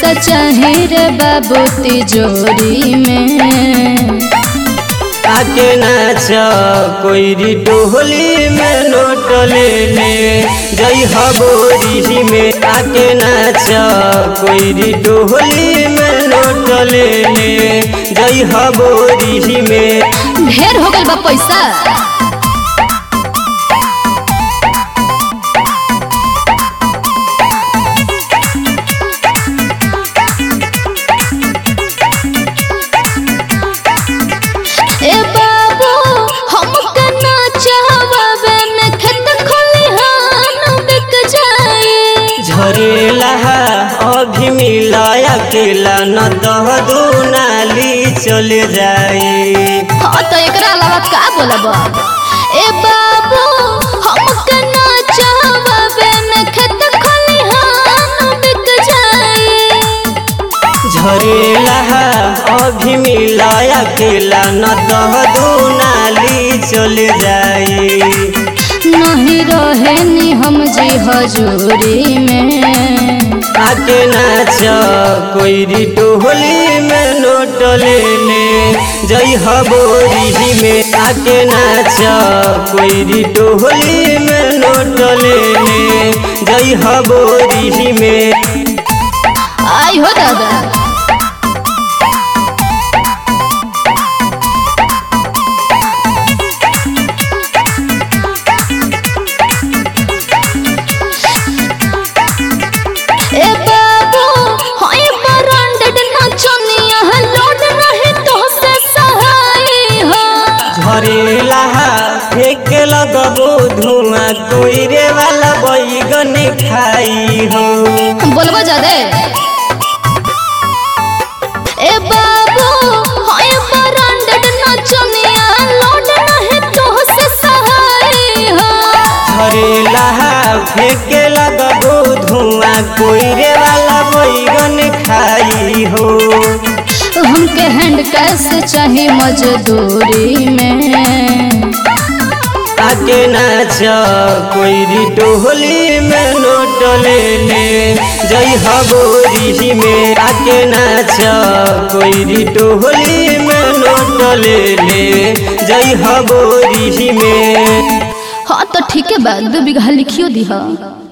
पैसा चाहे रे बाबू तिजोरी में आके नाच कोई टोहली में नोट ले ले जई हबोरी में आके नाच कोई टोहली में नोट ले ले जई हबोरी में ढेर हो गइल बा पैसा ए बाबू हमके ना चाहवे में खेत खलिहान बिक जाए झरेला अभी मिला अकेला न दह दो नाली चले जाए हाँ तो एकरा अलावा का बोलब ए बाबू हमके ना चाहवे में खेत खलिहान बिक जाए झरेला अभी मिला अकेला न दह दो नाली चले जाए नहीं रहे नी हम जी हजूरी में आके नाच कोई टोहली में नोट ले ले जई हबोरी में आके नाच कोई टोहली में नोट ले ले जई हबोरी में आई हो दादा ए बाबू होई ब्रांडेड नचनिया लोड रहे तो से सहाय हो झरेला फेंक लगबो धुआं कोई रे वाला बैगन खाई हो बोलबो जादे ए बाबू होई ब्रांडेड नचनिया लोड रहे तो से सहाय हो झरेला फेंक लगबो धुआं कोई रे वाला बैगन खाई हो हमके हैंड कैश चाहे मजदूरी में आके नाच कोई टोहली में नोट ले ले जई हबोरी में आके नाच कोई टोहली में नोट ले ले जई हबोरी में हाँ तो ठीक है बा दू बीघा लिखियो दी